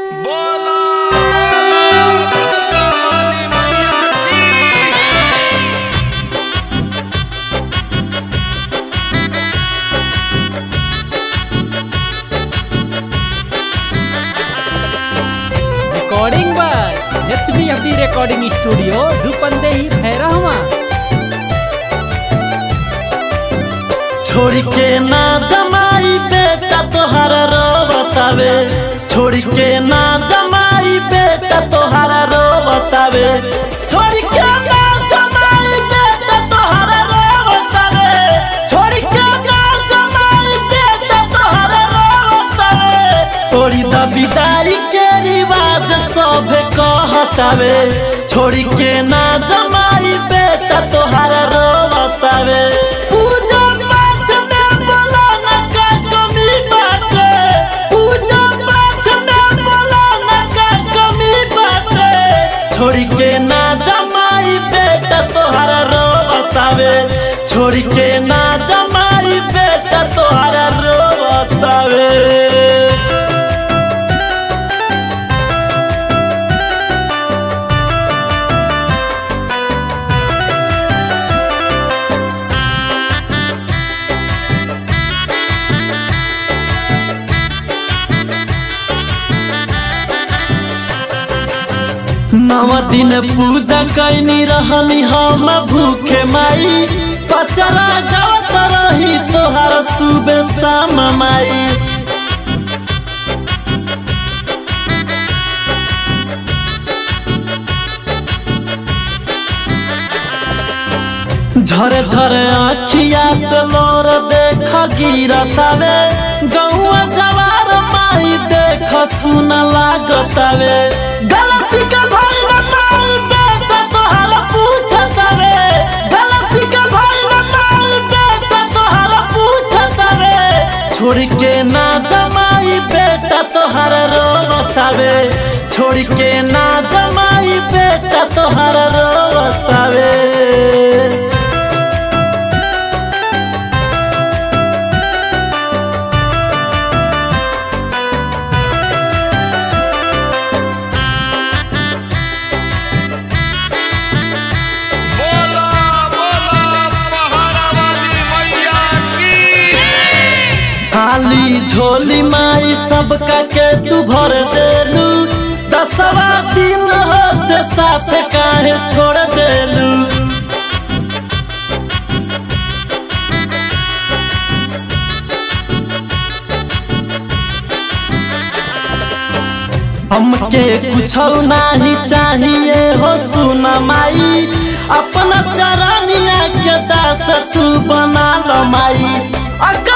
बोला बोला काली मैया की recording by H B F D recording studio Rupandehi Bhairahawa छोड़ के ना जमाई बेटा तोहारा रो बतावे छोड़ के ना जमाई बेटा तोहारा रो बतावे छोड़ के ना जमाई बेटा तोहारा रो बतावे छोड़ के ना जमाई बेटा तोहारा रो बतावे तोरी द विदाई के रिवाज सब कहतावे छोड़ के ना जमाई बेटा तोहारा रो बतावे पूजा पाठ में बोला ना का कमी बाटे पूजा पाठ में बोला ना का कमी बाटे छोड़ के ना जमाई बेटा तोहारा रो बतावे छोड़ के ना जमाई बेटा तोहारा रो बतावे नव दिन पूजा कैनी रहनी हम भूखे माई पचरा गावत रही तोहार सुबह शाम माई झरे झरे आखिया से लोर देख गिरतावे गौआ जवार माई देख सुन लागतावे गलती का भाई न माई बेटा तोहारा पूछतावे गलती का भाई न माई बेटा तोहारा पूछतावे छोड़ के ना जमाई बेटा तोहारा रोवतावे छोड़ के ना जमाई बेटा तोहारा रोवतावे बोला बोला पहाड़ा वाली मैया की खाली झोली माई सबका के तू भर देलू दसवा दिन होते साथ काहे छोड़ देलू हमके कुछ नहीं चाहिए हो सुना माई अपना चरनिया के दास तू बना लो माई अगर